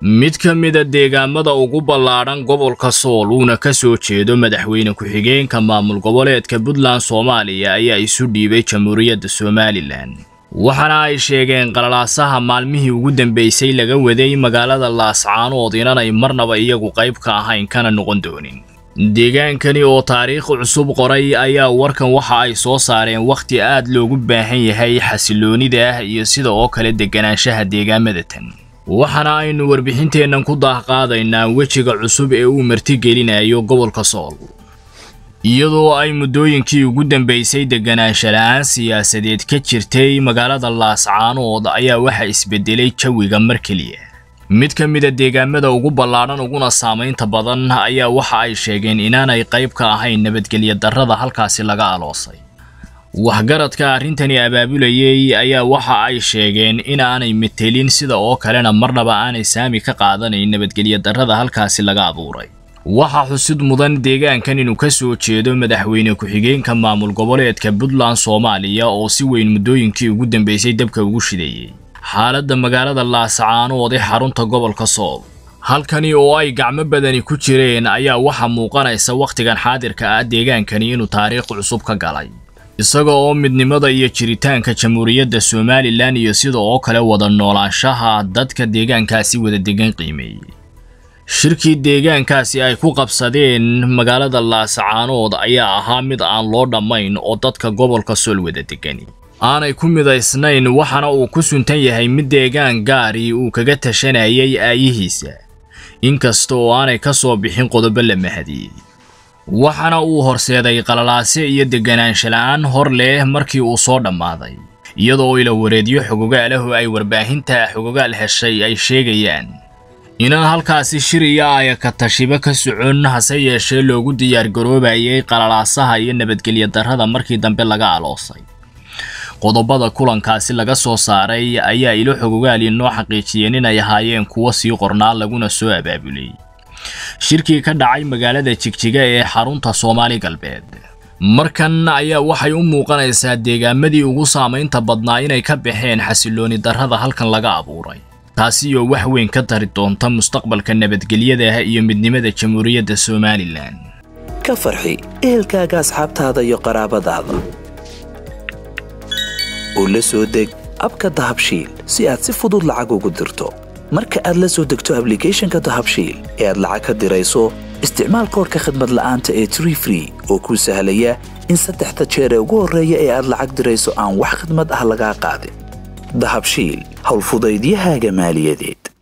mid ka mida deegaamada ugu ballaadhan gobolka sool uuna ka soo jeedo madaxweyne ku-xigeenka maamul goboleedka puntland soomaaliya ayaa isu dhiibay jamhuuriyadda somalilan waxaana ay sheegeen qalalaasaha maalmihii ugu dambeysay laga waday magaalada laascaanood inanay marnaba iyagu qayb ka ahayn kana noqon doonin deegaankani oo taariikh cusub qoray ayaa warkan waxa ay soo saareen wakhti aad loogu baahan yahay xasiloonida ah iyo sida oo kale deganaanshaha deegaamada tan waxaana aynu warbixinteennan ku daahqaadaynaa wejiga cusub ee uu martigelinayo gobolka sool iyadoo ay muddooyinkii ugu dambeysay deganaansha la-aan siyaasadeed ka jirtay magaalada laascaanood ayaa waxa isbedelay jawiga mar keliya mid ka mida deegaamada ugu ballaadhan uguna saamaynta badan ayaa waxa ay sheegeen inaanay qayb ka ahayn nabadgelya darrada halkaasi laga aloosay waxgaradka arrintani abaabulayay ayaa waxa ay sheegeen inaanay metelin sida oo kalena marnaba aanay saami ka qaadanayn nabadgelya darrada halkaasi laga abuuray waxaa xusid mudan deegaankan inuu ka soo jeedo madaxweyne ku-xigeenka maamul goboleedka puntland soomaaliya oo si weyn muddooyinkii ugu dambeysay dabka ugu shidayey xaaladda magaalada laascaanood ee xarunta gobolka sool halkani oo ay gacmo badani ku jireen ayaa waxaa muuqanaysa wakhtigan xaadirka ah deegaankani inuu taariikh cusub ka galay isaga oo midnimada iyo jiritaanka jamhuuriyadda somalilan iyo sida oo kale wada noolaanshaha dadka deegaankaasi wada degan qiimeeyey shirkii deegaankaasi ay ku qabsadeen magaalada laascaanood ayaa ahaa mid aan loo dhammayn oo dadka gobolka sool wada degani aanay ku midaysnayn waxaana uu ku suntan yahay mid deegaan gaari uu kaga tashanayay aayihiisa inkasta oo aanay ka soo bixin qodobo la mahadiyey waxaana uu horseeday qalalaase iyo deganaansha la-aan hor leh markii uu soo dhammaaday iyadoo ila wareedyo xogogaalahu ay warbaahinta xogogaal heshay ay sheegayaan inaan halkaasi shir iyo aya ka tashibo ka socon hase yeeshee loogu diyaargaroobayay qalalaasaha iyo nabadgelya darrada markii dambe laga aloosay qodobada kulankaasi laga soo saaray ayaa ilo xogogaali noo xaqiijiyeen inay ahaayeen kuwo sii qornaa laguna soo abaabulay shirkii ka dhacay magaalada jigjiga ee xarunta soomaali galbeed markan ayaa waxay u muuqanaysaa deegaamadii ugu saamaynta badnaa inay ka baxeen xasilooni darrada halkan laga abuuray taasi oo wax weyn ka tari doonta mustaqbalka nabadgelyada iyo midnimada jamhuuriyadda somalilan ka farxi ehelkaaga asxaabtaada iyo qaraabadaada oo la soo deg abka dahabshiil si aad si fudud lacag ugu dirto marka aad la soo degto ablicathonka dahabshiil ee aad lacag ka dirayso isticmaal koorka khadmad la'aanta ee tree free oo kuu sahlaya in saddexda jeer ee ugu horreeya ee aad lacag dirayso aan wax khadmad ah lagaa qaadin dahabshiil howlfudaydiyahaaga maaliyadeed